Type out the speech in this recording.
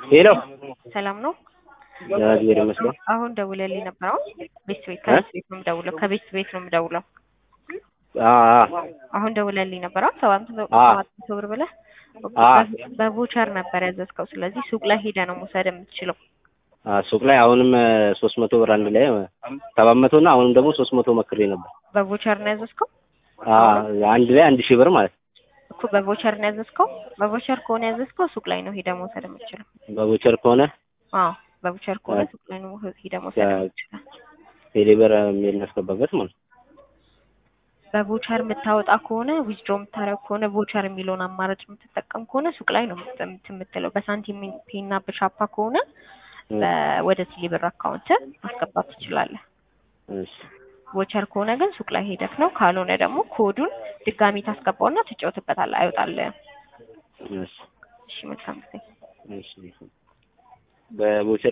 ሄሎ ሰላም ነው። እግዚአብሔር ይመስገን። አሁን ደውለልኝ ነበር። አሁን ቤት ቤት ከቤት ቤት ነው የምደውለው። ከቤት ቤት ነው የምደውለው። አ አሁን ደውለልኝ ነበር። አሁን ሰባት መቶ አ ሰባት መቶ ብር ብለህ አ በቮቸር ነበር ያዘዝከው። ስለዚህ ሱቅ ላይ ሄደህ ነው መውሰድ የምትችለው። አ ሱቅ ላይ አሁንም ሶስት መቶ ብር አንድ ላይ ሰባት መቶ እና አሁንም ደግሞ ሶስት መቶ መክሬ ነበር። በቮቸር ነው ያዘዝከው አ አንድ ላይ አንድ ሺህ ብር ማለት ነው። እኮ በቮቸር ነው ያዘዝከው። በቮቸር ከሆነ ያዘዝከው ሱቅ ላይ ነው ሄደህ መውሰድ የምትችለው። በቦቸር ከሆነ አዎ በቮቸር ከሆነ ሱቅ ላይ ነው ሄደህ መውሰድ የምትችለው። ቴሌብር የምናስገባበት ማለት ነው። በቮቸር የምታወጣ ከሆነ ዊዝድሮ የምታደርግ ከሆነ ቮቸር የሚለውን አማራጭ የምትጠቀም ከሆነ ሱቅ ላይ ነው የምት- የምትለው። በሳንቲም ፔ እና በሻፓ ከሆነ በ- ወደ ቴሌብር አካውንት ማስገባት ትችላለህ። እሺ ቮቸር ከሆነ ግን ሱቅ ላይ ሄደክ ነው። ካልሆነ ደግሞ ኮዱን ድጋሚ ታስገባውና ትጫወትበታለህ። አይወጣልህም። እሺ እሺ መልካም ጊዜ። እሺ በቦቸር